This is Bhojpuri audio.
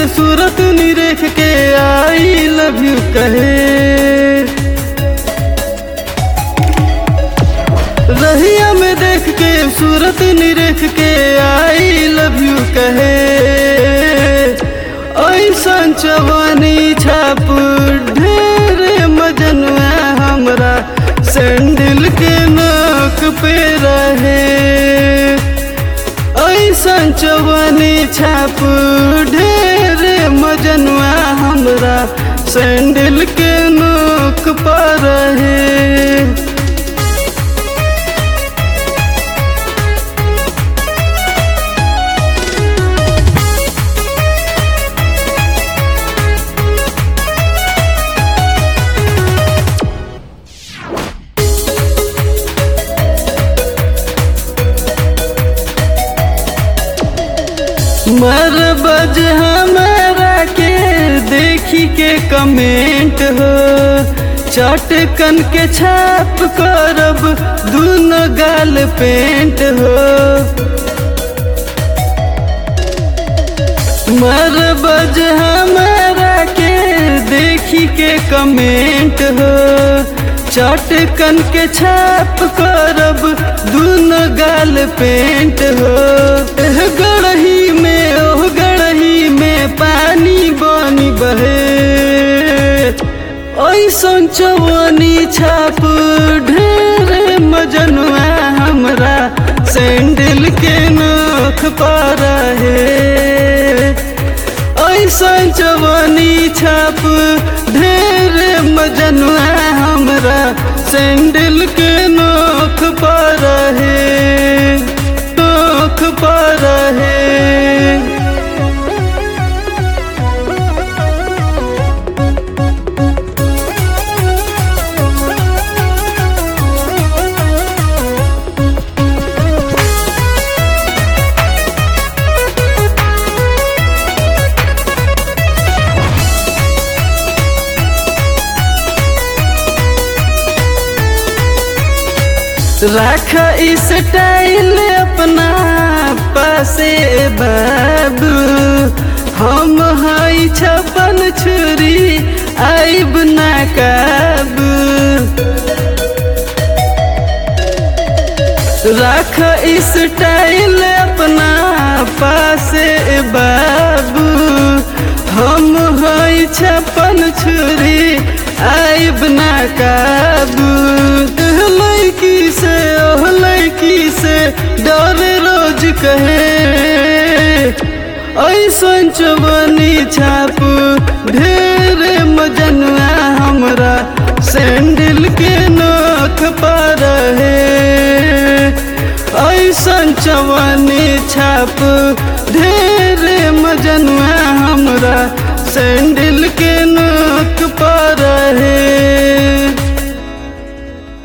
सूरत निरेख के आई लव यू कहे रहिया में देख के सूरत निरेख के आई लव यू कहे ऐसन चवनी छाप ढेर मजनुआ हमरा सैंडल के नोक पे रहे ऐसन चवनी छाप ढेर मजनुआ हमरा सैंडल के नोक पर रहे मर बज हमारा के देखी के कमेंट हो चटकन के छाप करब दूनो गाल पेंट हो मर बज हमारा के देखी के कमेंट हो चटकन के छाप करब दूनो गाल पेंट हो एह गड़ही में ओह गड़ही में पानी बनी बहे ऐसन चवनी छाप ढेर मजनुआ हमरा सैंडल के नोख पर है ऐसन चवनी छाप ढेर मजनुआ हमरा सैंडल के नोख पर है नोख पर है रख इस टाइल अपना पासे बाबू हम हई छपन छुरी आइब ना काबू रख इस टाइल अपना पासे बाबू हम हई छपन छुरी आइब ना काबू लड़की से ओह लड़की से डर रोज कहे ऐसन चवनी छाप ढेर मजनुआ हमरा सैंडल के नोख पर है ऐसन चवनी छाप ढेर मजनुआ हमरा सैंडल के नोख पर है